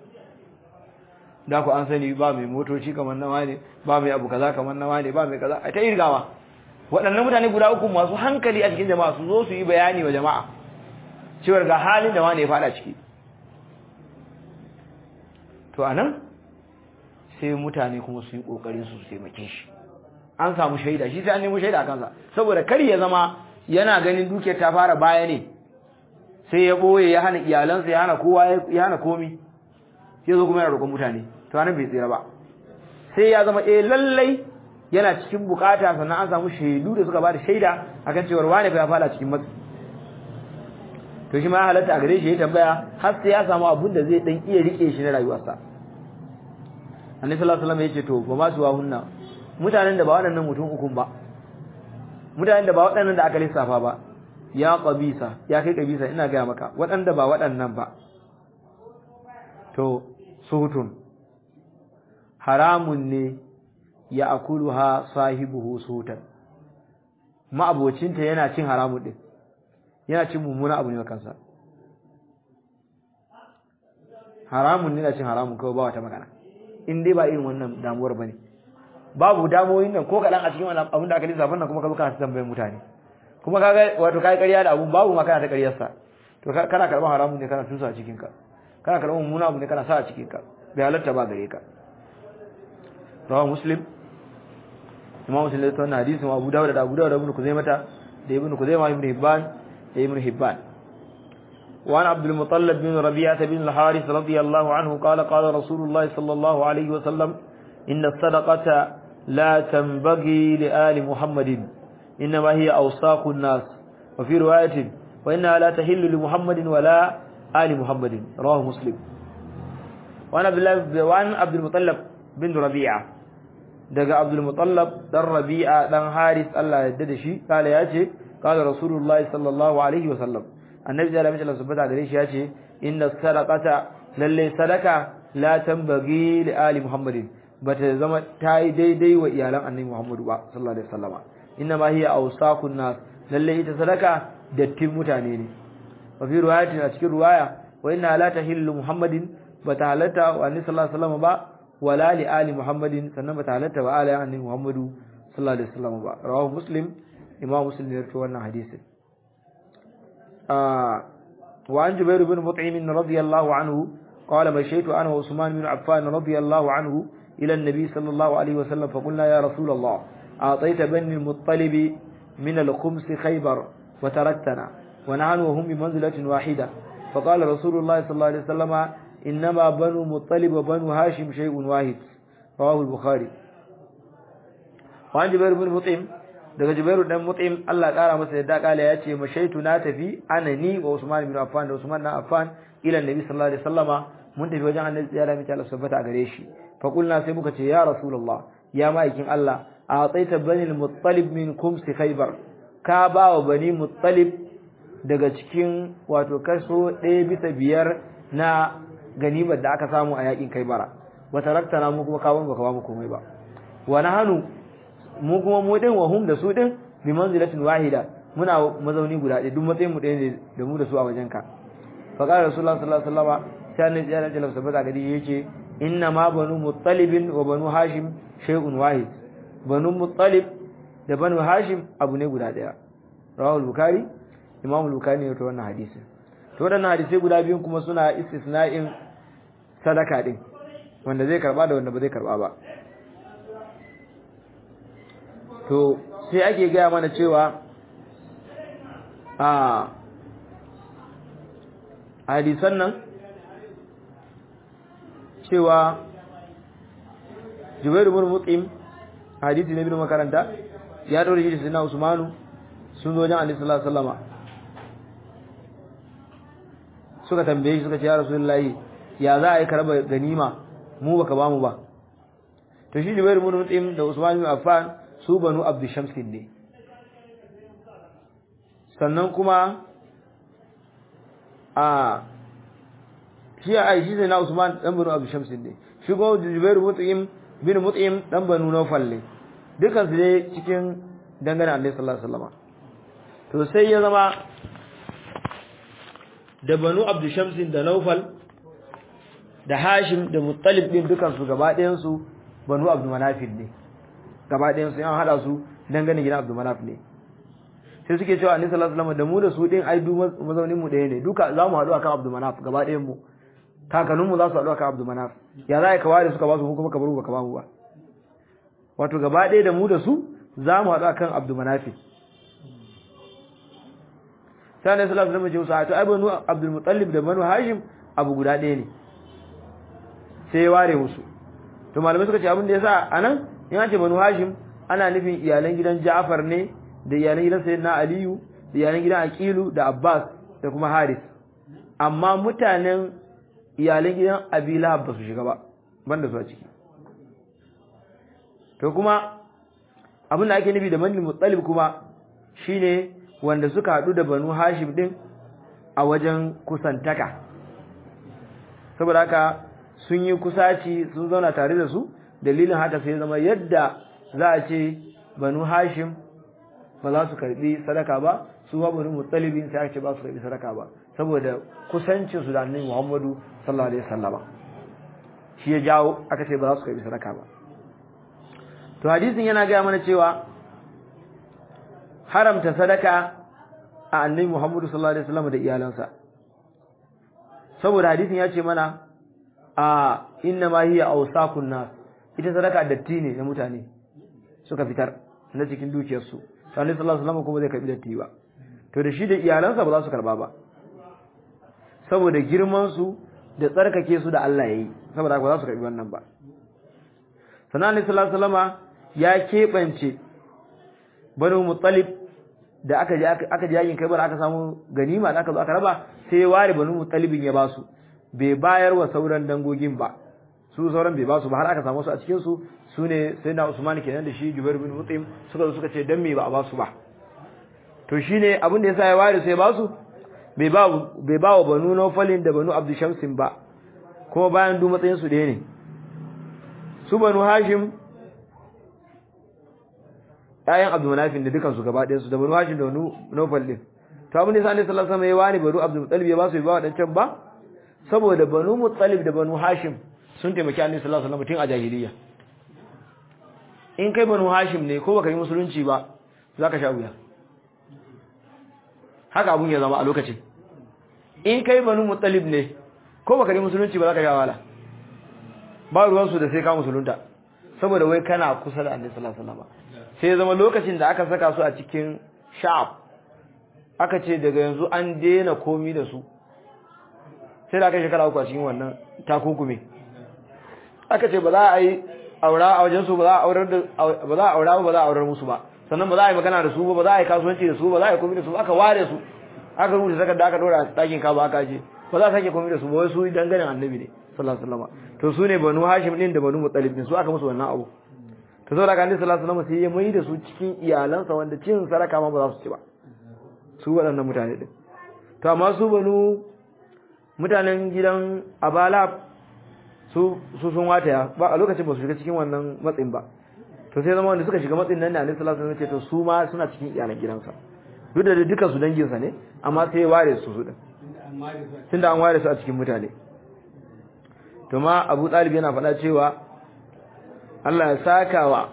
S1: da ku an sani ba mai motoci kamar na wani ba mai abu kaza kamar na wani ba mai kaza a ta irgawa waɗannan mutane guda uku masu hankali a cikin jama'a su zo su yi bayani wa jama'a cewar ga halin da wani ya fada ciki to anan sai mutane kuma su yi kokarin su taimake shi an samu shaida shi sai an nemo shaida a kansa saboda kar ya zama yana ganin dukiyar ta fara baya ne sai ya boye ya hana iyalansa ya hana kowa ya hana komi sai zo kuma yana roƙon mutane to anan bai tsira ba sai ya zama eh lallai yana cikin bukata sannan an samu shaidu da suka bada shaida akan cewa wane fa ya fada cikin matsi to shi ma ya halatta a gare shi ya tambaya har sai ya samu abun da zai dan iya rike shi na rayuwarsa annabi sallallahu alaihi wasallam yace to ba ma su hunna mutanen da ba waɗannan mutum ukun ba mutanen da ba waɗannan da aka lissafa ba ya qabisa ya kai qabisa ina ga maka waɗanda ba waɗannan ba to suhutun haramun ne ya akuluha sahibuhu suhutan ma'abocinta yana cin haramun din yana cin mummuna abu ne kansa haramun ne na cin haramun kawai ba wata magana in dai ba irin wannan damuwar bane babu damoyin nan ko kadan a cikin wannan abin da aka lissafa nan kuma ka zo kana tambayar mutane kuma kaga wato kai ƙarya da abun babu ma kana ta ƙaryar sa to kana karban haramun ne kana tusa a cikin ka kana karban mummuna abu ne kana sa a cikin ka bai halatta ba gare ka rawa muslim imam muslim da wannan hadisin Abu Dawud da Abu Dawud da Ibn Kuzaimah da Ibn Kuzaimah Ibn Hibban da Ibn Hibban وعن عبد المطلب بن ربيعة بن الحارث رضي الله عنه قال قال رسول الله صلى الله عليه وسلم إن الصدقة لا تنبغي لآل محمد إنما هي أوساق الناس وفي رواية wa inna la tahillu li muhammadin wala ali muhammadin rawahu muslim wa an abdullah wa an abdul mutallab bin rabi'a daga abdul mutallab dan rabi'a dan haris Allah ya yarda da shi kala yace kala rasulullahi sallallahu alaihi wa sallam annabi da rabbi Allah subhanahu gare shi yace inna sadaqata lalle sadaka la tambagi li ali muhammadin bata zama tayi daidai wa iyalan annabi muhammadu ba sallallahu alaihi wasallama inna ma hiya awsaqun nas lalle ita sadaka dattin mutane ne wa fi riwayatin a cikin riwaya wa inna la tahillu muhammadin bata halatta wa annabi sallallahu alaihi wasallama ba wala li ali muhammadin sannan bata halatta wa ali annabi muhammadu sallallahu alaihi wasallama ba rawahu muslim imam muslim ne rawaito wannan hadisin وعن جبير بن مطعم رضي الله عنه قال مشيت أنا وعثمان بن عفان رضي الله عنه إلى النبي صلى الله عليه وسلم فقلنا يا رسول الله أعطيت بني المطلب من الخمس خيبر وتركتنا ونحن وهم بمنزلة واحدة فقال رسول الله صلى الله عليه وسلم إنما بنو مطلب وبنو هاشم شيء واحد رواه البخاري وعن جبير بن مطعم daga Jubairu dan Mut'im Allah kara masa yadda kala yace mashaitu na tafi ana ni wa Usman bin Affan da Usman na Affan ila Nabi sallallahu alaihi wasallama mun tafi wajen Annabi ya rami ta Allah subhanahu a gare shi fa kulna sai muka ce ya Rasulullah ya ma'aikin Allah a tsaita bani al-muttalib min kumsi khaybar ka ba wa bani muttalib daga cikin wato kaso 1 bisa biyar na ganimar da aka samu a yakin Khaybara wa taraktana mu kuma kawon baka ba mu komai ba wa nahanu mu kuma mu din wa hum da su din bi manzilatin wahida muna mazauni guda ɗaya duk matsayin mu ɗaya ne da mu da su a wajenka fa qala rasulullah sallallahu alaihi wasallam sai annabi ya rajala sabata gadi yace inna ma banu muttalib wa banu hashim shay'un wahid banu muttalib da banu hashim abu ne guda ɗaya rawahu al-bukhari imam al-bukhari ne to wannan hadisi to wannan hadisi guda biyun kuma suna istisna'in sadaka din wanda zai karba da wanda ba zai karba ba to sai ake gaya mana cewa a hadisan nan cewa jubairu bin mutim hadisi ne bin makaranta ya dore shi da usmanu sun zo wajen annabi sallallahu alaihi wasallama suka tambaye shi suka ce ya rasulullahi ya za a yi karaba ganima mu baka bamu ba to shi jubairu bin mutim da usman bin affan su banu abdu shamsin ne sannan kuma a shi a aishi sai na usman dan banu abdu shamsin ne shi kuma jubairu mut'im bin mut'im dan banu nawfal ne dukan su ne cikin dangane annabi sallallahu alaihi wasallam to sai ya zama da banu abdu shamsin da nawfal da hashim da muttalib din dukan su gaba ɗayan su banu abdu manafil ne gaba ɗayan su an hada su dangane gidan Abdul Manaf ne sai suke cewa Annabi sallallahu alaihi wasallam da mu da su din ai du mazaunin mu ɗaya ne duka za mu haɗu akan Abdul Manaf gaba ɗayan mu kakannin mu za su haɗu akan Abdul Manaf ya za ka ware suka ba su kuma ka bar ka ba mu ba wato gaba ɗaya da mu da su za mu haɗu akan Abdul Manaf sai Annabi sallallahu alaihi wasallam ya ce ai banu Abdul Muttalib da banu Hashim abu guda ɗaya ne sai ya ware musu to malamai suka ce abin da yasa anan in an ce banu hashim ana nufin iyalan gidan ja'far ne da iyalan gidan sayyidina aliyu da iyalan gidan aqilu da abbas da kuma haris amma mutanen iyalan gidan abi lahab ba su shiga ba banda su a ciki to kuma abin da ake nufi da banu muttalib kuma shine wanda suka hadu da banu hashim din a wajen kusantaka saboda haka sun yi kusaci sun zauna tare da su dalilin haka sai zama yadda za a ce banu hashim ba za su karbi sadaka ba su ba banu mutsalibin sai aka ce ba su karbi sadaka ba saboda kusancin su da annabi Muhammadu sallallahu alaihi wasallama shi ya jawo aka ce ba za su karbi sadaka ba to hadisin yana gaya mana cewa haramta sadaka a annabi Muhammadu sallallahu alaihi wasallama da iyalansa saboda hadisin ya ce mana a inna ma hiya awsakun nas ita sadaka datti ne na mutane suka fitar na cikin dukiyarsu sallallahu alaihi wasallam kuma zai karbi datti ba to da shi da iyalansa ba za su karba ba saboda girman su da tsarkake su da Allah yayi saboda ba za su karbi wannan ba sannan alaihi sallallahu alaihi ya kebance banu muttalib da aka je aka je yakin Khaibar aka samu ganima da aka zo aka raba sai ya ware banu mutalibin ya basu bai bayar wa sauran dangogin ba su sauran bai basu ba har aka samu su a cikin su sune sayyidina Usman kenan da shi Jubair bin Mut'im suka zo suka ce dan me ba a basu ba to shine abin da yasa ya ware sai basu bai ba bai ba wa banu Nawfalin da banu Abdul Shamsin ba kuma bayan du matsayin su ɗaya ne su banu Hashim ƴaƴan Abdul Manafin da dukan su gaba ɗayan su da banu Hashim da banu Nawfal din to abin da yasa Annabi sallallahu alaihi wasallam ya ware banu Abdul Muttalib ya ba su bai ba wadancan ba saboda banu Muttalib da banu Hashim sun taimaki Annabi sallallahu alaihi wasallam tun a jahiliya in kai banu Hashim ne ko baka yi musulunci ba zaka sha wuya haka abun ya zama a lokacin in kai banu Muttalib ne ko baka yi musulunci ba zaka sha wala ba ruwan su da sai ka musulunta saboda wai kana kusa da Annabi sallallahu alaihi wasallam sai ya zama lokacin da aka saka su a cikin sha'ab aka ce daga yanzu an daina komi da su sai da aka shekara uku a cikin wannan takunkume aka ce ba za a yi aura a wajen su ba za a aurar da ba za a aura ba za a aurar musu ba sannan ba za a yi magana da su ba ba za a yi kasuwanci da su ba za a yi komi da su aka ware su aka rubuta sakar da aka dora a ɗakin kaba aka je ba za a sake komi da su ba wai su dangane annabi ne sallallahu alaihi wasallam to su ne banu hashim din da banu muttalib din su aka musu wannan abu to saboda kan sallallahu alaihi wasallam sai ya mai da su cikin iyalansa wanda cin saraka ma ba za su ci ba su waɗannan mutane din to amma su banu mutanen gidan abala su su sun wataya ba a lokacin ba su shiga cikin wannan matsin ba to sai zama wanda suka shiga matsin nan ne annabi sallallahu alaihi wasallam ce to su ma suna cikin iyalan gidansa duk da dukkan su dangin sa ne amma sai ya ware su su din tunda an ware su a cikin mutane to ma Abu Talib yana faɗa cewa Allah ya saka wa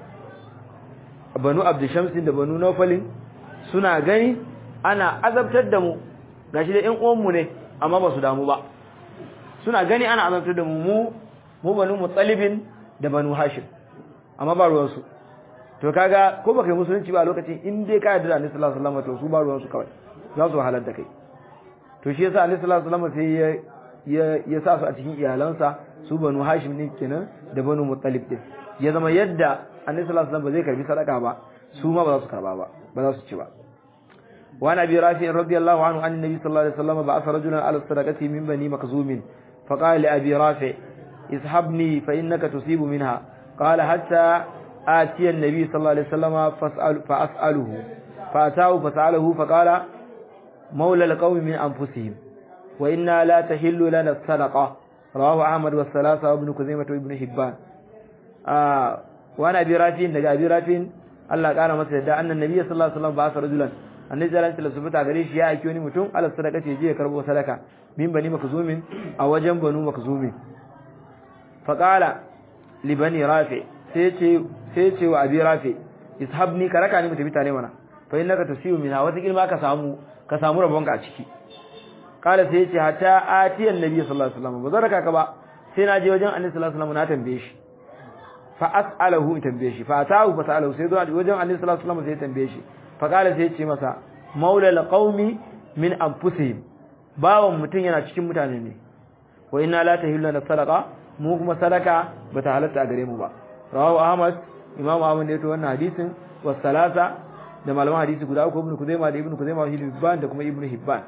S1: Banu Abd Shamsin da Banu Nawfalin suna gani ana azabtar da mu gashi da ƴan uwanmu ne amma ba su damu ba suna gani ana azabtar da mu mu mu Banu Muttalibin da Banu Hashim amma ba ruwan su to kaga ko baka yi musulunci ba a lokacin in dai ka yarda da Annabi sallallahu alaihi wasallam to su ba ruwan su kawai za su halar da kai to shi yasa Annabi sallallahu alaihi wasallam sai ya ya sa su a cikin iyalansa su Banu Hashim ne kenan da Banu Muttalib din ya zama yadda Annabi sallallahu alaihi wasallam ba zai karbi sadaka ba su ma ba za su karba ba ba za su ci ba وعن أبي رافع رضي الله عنه عن النبي صلى الله عليه وسلم بعث رجلا على الصدقة من بني مخزوم فقال لأبي رافع اسحبني فإنك تصيب منها قال حتى آتي النبي صلى الله عليه وسلم فاسأل فأسأله فأتاه فسأله فقال مولى القوم من أنفسهم وإنا لا تحل لنا الصدقة رواه أحمد والثلاثة وابن كزيمة وابن حبان آه وأنا أبي رافع نجا أبي رافع الله قال مثلا أن النبي صلى الله عليه وسلم بعث رجلا annabi sallallahu alaihi wasallam gare shi ya aiki wani mutum ala sadaka ce je ya karbo sadaka min bani makzumin a wajen banu makzumin fa qala li bani rafi sai ce sai ce wa abi rafi ishabni ka raka ni mu tafi tare mana fa innaka tusiu minha wata kilma ka samu ka samu rabonka a ciki qala sai ce hatta ati annabi sallallahu alaihi wasallam ba zaraka ka ba sai na je wajen annabi sallallahu alaihi wasallam na tambaye shi fa as'alahu in tambaye shi fa atahu fa sa'alahu sai zo wajen annabi sallallahu alaihi wasallam sai tambaye shi faƙala sai ce masa maulal qaumi min anfusihim bawon mutum yana cikin mutane ne wa inna la tahillu lana sadaqa mu kuma sadaka bata halatta a gare mu ba rawahu ahmad imamu ahmad ne to wannan hadisin was salasa da malaman hadisi guda uku ibnu kuzaima da ibnu kuzaima wa hibban da kuma ibnu hibban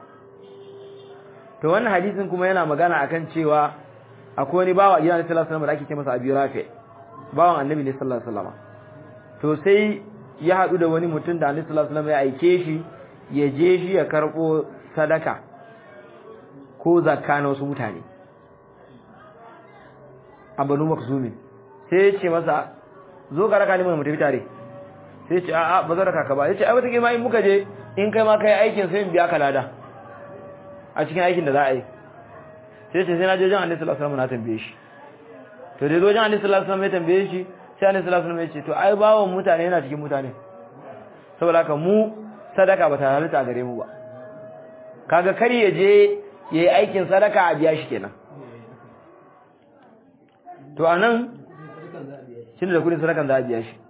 S1: to wannan hadisin kuma yana magana akan cewa akwai wani bawa gidan sallallahu alaihi wasallam da ake ce masa abi rafi bawan annabi ne sallallahu alaihi wasallam to sai ya haɗu da wani mutum da Annabi sallallahu alaihi wasallam ya aike shi ya je shi ya karɓo sadaka ko zakka na wasu mutane a Banu Makhzumi sai ya ce masa zo ka raka ni mu tafi tare sai ya ce a'a ba zan raka ka ba ya ce ai wata ma in muka je in kai ma kai aikin sai in biya ka lada a cikin aikin da za a yi sai ya ce sai na je wajen Annabi sallallahu alaihi wasallam na tambaye shi to dai wajen Annabi sallallahu alaihi wasallam ya tambaye shi sai annabi sallallahu alaihi wasallam ya ce to ai bawon mutane yana cikin mutane saboda haka mu sadaka ba ta halitta gare mu ba kaga kar ya je yayi aikin sadaka a biya shi kenan to anan shi da kudin sadakan za a biya shi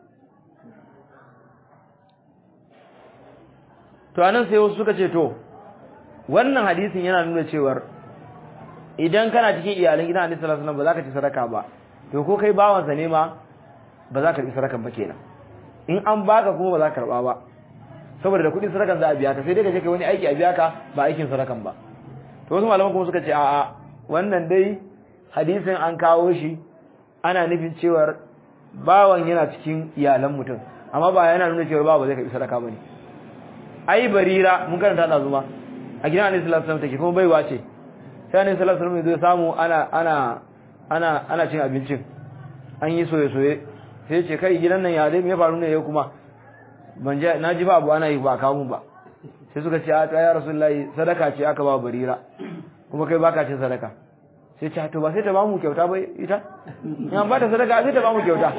S1: to anan sai wasu suka ce to wannan hadisin yana nuna cewar idan kana cikin iyalan gidan annabi sallallahu alaihi wasallam ba za ka ci sadaka ba to ko kai bawansa ne ma ba za ka karbi sadakan ba kenan in an baka kuma ba za ka karba ba saboda da kuɗin sadakan za a biya ka sai dai ka je kai wani aiki a biya ka ba aikin sadakan ba to wasu malaman kuma suka ce a'a wannan dai hadisin an kawo shi ana nufin cewar bawan yana cikin iyalan mutum amma ba yana nuna cewar bawa zai karbi sadaka bane ai barira mun karanta da zuma a gidan Annabi sallallahu alaihi wasallam take kuma baiwa ce sai Annabi sallallahu alaihi wasallam zai samu ana ana ana ana cin abincin an yi soye soye sai ce kai gidan nan ya dai me ya faru ne yau kuma ban je na ji ba abu ana yi ba kawo mun ba sai suka ce a ya rasulullahi sadaka ce aka ba barira kuma kai baka cin sadaka sai ce to ba sai ta ba mu kyauta ba ita in an ba ta sadaka sai ta ba mu kyauta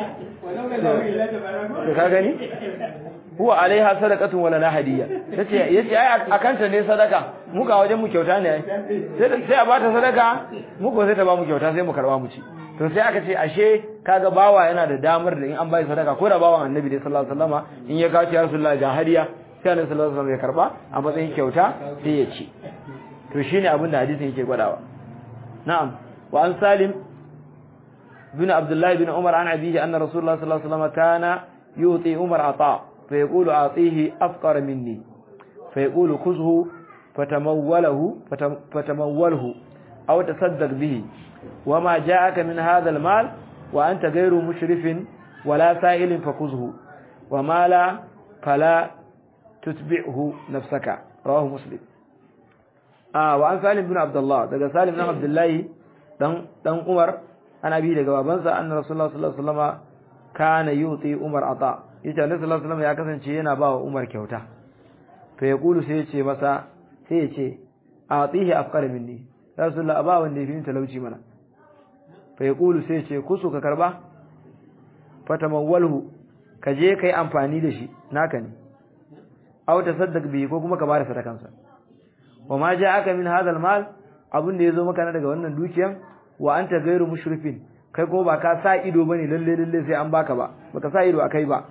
S1: to ka gani huwa alaiha sadaqatun wala na hadiyya yace yace ai akanta ne sadaka mu ga wajen mu kyauta ne sai sai a bata sadaka mu ko sai ta ba mu kyauta sai mu karba mu ci to sai aka ce ashe kaga bawa yana da damar da in an bai sadaka ko da bawan annabi dai sallallahu alaihi wasallama in ya kawo ya rasulullahi ga hadiya sai annabi sallallahu alaihi wasallam ya karba a matsayin kyauta sai ya ci to shine abin da hadisin yake gwadawa na'am wa an salim bin abdullah bin umar an abihi anna rasulullah sallallahu alaihi wasallam kana yuti umar ata fa yaqulu atihi afqara minni fa yaqulu khuzhu fatamawwalahu fatamawwalhu aw tasaddaq bihi wama ja'aka min hadha almal wa anta ghayru mushrifin wala sa'ilin fakhuzhu wama la fala tutbi'hu nafsaka rawahu muslim ah wa an salim bin abdullah daga salim bin abdullahi dan dan umar ana bi daga babansa annabi rasulullah sallallahu alaihi wasallam kana yuti umar ata yace annabi sallallahu alaihi wasallam ya kasance yana ba wa umar kyauta to ya kulu sai ya ce masa sai ya ce atihi afqara minni rasulullah ba wanda yafi talauci mana fa ya kulu sai ya ce kusu ka karba fatamawwalhu ka je kai amfani da shi naka ne aw tasaddaq bi ko kuma ka bada sadakansa wa ma ja'aka min hadha al-mal abin da yazo maka na daga wannan dukiyan wa anta ghairu mushrifin kai ko ba ka sa ido bane lalle lalle sai an baka ba baka sa ido akai ba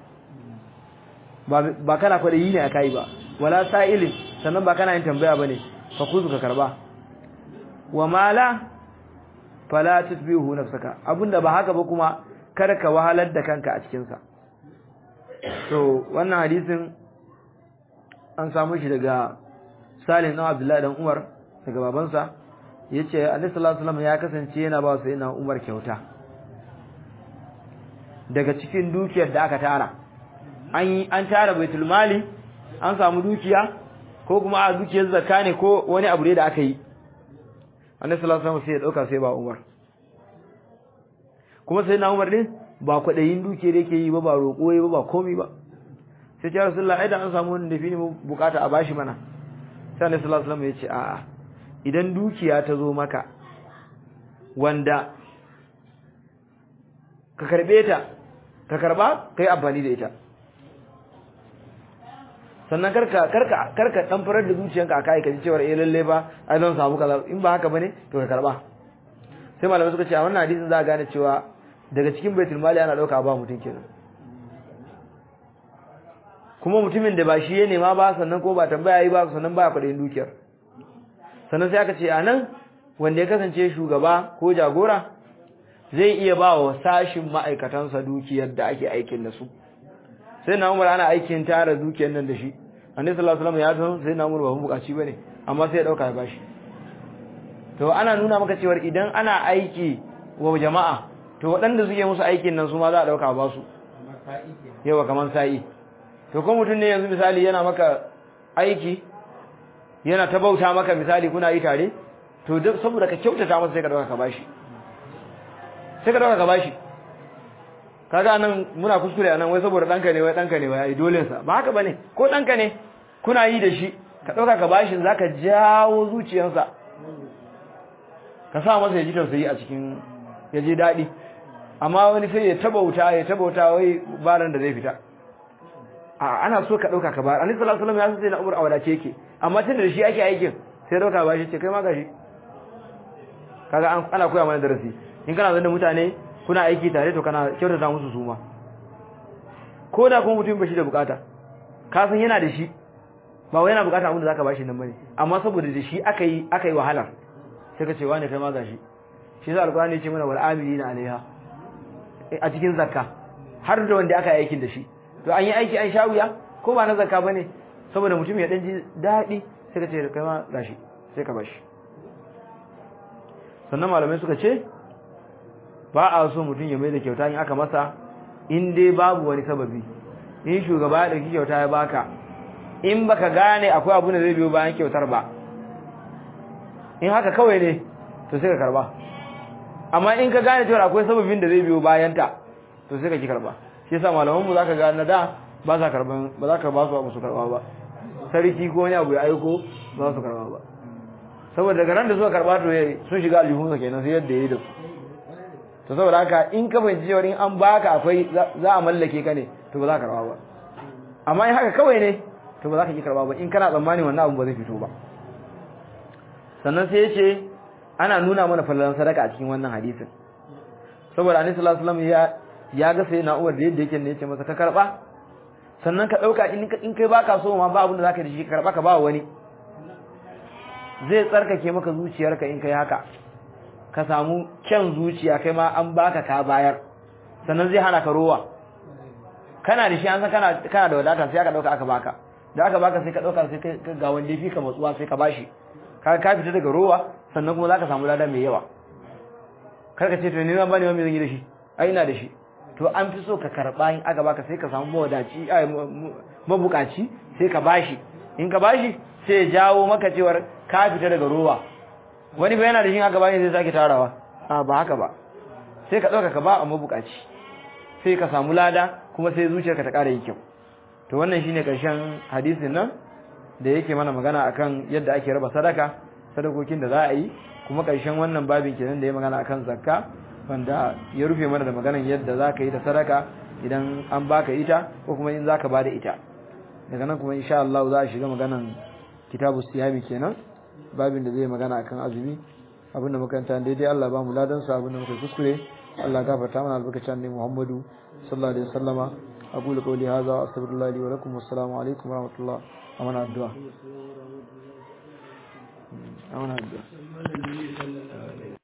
S1: ba kana kwada yi ne akai ba wala sa'ilin sannan ba kana yin tambaya bane fa kuzu ka karba wa mala fala tutbihu nafsaka abinda ba haka ba kuma kada ka wahalar da kanka a cikin sa to wannan hadisin an samu shi daga Salim dan Abdullahi dan Umar daga babansa yace Annabi sallallahu alaihi wasallam ya kasance yana ba sai na Umar kyauta daga cikin dukiyar da aka tara an yi an tara baitul mali an samu dukiya ko kuma a dukiyar zakka ne ko wani abu da aka yi Annabi sallallahu alaihi wasallam sai ya dauka sai ba Umar kuma sai na Umar din ba kwadayin dukiyar yake yi ba ba roƙo ba ba komai ba sai ya Rasulullah ai da an samu wani dafi ne bukata a bashi mana sai Annabi sallallahu alaihi wasallam ya ce a'a idan dukiya ta zo maka wanda ka karbe ta ka karba kai amfani da ita sannan karka karka karka dan farar da zuciyanka akai ka ji cewa eh lalle ba ai zan samu kaza in ba haka bane to ka karba sai malamai suka ce a wannan hadisin za a gane cewa daga cikin baitul mali ana dauka ba mutum kenan kuma mutumin da ba shi ya nema ba sannan ko ba tambaya yi ba sannan ba kuɗin dukiyar sannan sai aka ce a nan wanda ya kasance shugaba ko jagora zai iya ba wa sashin ma'aikatansa dukiyar da ake aikin da su sai na umar ana aikin tara dukiyar nan da shi annabi sallallahu alaihi wasallam ya san sai na umar ba bukaci bane amma sai ya dauka ya bashi to ana nuna maka cewa idan ana aiki wa jama'a to waɗanda suke musu aikin nan su ma za a dauka ba su yawa kaman sa'i to ko mutum ne yanzu misali yana maka aiki yana ta bauta maka misali kuna yi tare to saboda ka kyautata masa sai ka dauka ka bashi sai ka dauka ka bashi kaga nan muna kuskure anan wai saboda danka ne wai danka ne wai dole sa ba haka bane ko danka ne kuna yi da shi ka dauka ka bashi zaka jawo zuciyarsa ka sa masa ya ji tausayi a cikin ya je dadi amma wani sai ya tabauta ya tabauta wai baran da zai fita a ana so ka dauka ka bar annabi sallallahu alaihi wasallam ya sai na umar awadace yake amma tun da shi ake aikin sai dauka ba shi ce kai ma gashi kaga ana koya mana darasi in kana zanda mutane kuna aiki tare to kana kyautata musu suma ko da kuma mutum ba shi da bukata ka san yana da shi ba wai yana bukata abin da zaka bashi nan bane amma saboda da shi aka yi aka yi wahalar sai ka ce wani kai ma gashi shi yasa alqur'ani ya ce mana wal amilina alaiha a cikin zakka har da wanda aka yi aikin da shi to an yi aiki an sha wuya ko ba na zakka bane saboda mutum ya dan ji daɗi sai ka ce kai ma gashi sai ka bashi sannan malamai suka ce ba a so mutum ya mai da kyauta in aka masa in dai babu wani sababi in shugaba ya ɗauki kyauta ya baka in baka gane akwai abu da zai biyo bayan kyautar ba in haka kawai ne to sai ka karba amma in ka gane cewa akwai sababin da zai biyo bayan ta to sai ka ki karba shi yasa malaman mu zaka ga na da ba za karban ba za ka ba su abu su karba ba sarki ko wani abu ya aiko ba su karba ba saboda daga ran da suka karba to sun shiga aljihunsa kenan sai yadda yayi da su to saboda haka in ka fahimci cewa in an baka akwai za a mallake ka ne to ba za ka karba ba amma in haka kawai ne to ba za ka ki karba ba in kana tsammani wannan abu ba zai fito ba sannan sai ya ce ana nuna mana fallan sadaka a cikin wannan hadisin saboda annabi sallallahu alaihi wasallam ya ya ga sai na uwar da yadda yake ne yace masa ka karba sannan ka dauka in in kai baka so ma ba abin da zaka da shi karba ka ba wani zai tsarkake maka zuciyarka in kai haka ka samu kyan zuciya kai ma an baka ka bayar sannan zai hana ka rowa kana da shi an san kana kana da wadata sai aka dauka aka baka da aka baka sai ka dauka sai ka ga wanda fi ka matsuwa sai ka bashi ka ka fita daga rowa sannan kuma zaka samu lada mai yawa kar ka ce to ni zan bani ma me zan yi da shi ai ina da shi to an fi so ka karba in aka baka sai ka samu mawadaci ai mabukaci sai ka bashi in ka bashi sai ya jawo maka cewar ka fita daga rowa wani ba yana da shi aka bashi sai sake tarawa a ba haka ba sai ka dauka ka ba a mabukaci sai ka samu lada kuma sai zuciyarka ta ƙara yi kyau to wannan shine karshen hadisin nan da yake mana magana akan yadda ake raba sadaka sadakokin da za a yi kuma karshen wannan babin kenan da ya magana akan zakka wanda ya rufe mana da maganan yadda za ka yi da sadaka idan an baka ita ko kuma in za ka ba da ita daga nan kuma insha Allah za a shiga maganan kitabu siyami kenan babin da zai magana akan azumi abinda makaranta daidai Allah ba mu ladan sa abinda muka kuskure Allah gafarta mana albarkacin ne Muhammadu sallallahu alaihi wasallama aqulu qawli hadha wa astaghfirullah li wa lakum wassalamu alaikum wa rahmatullah amana addu'a amana addu'a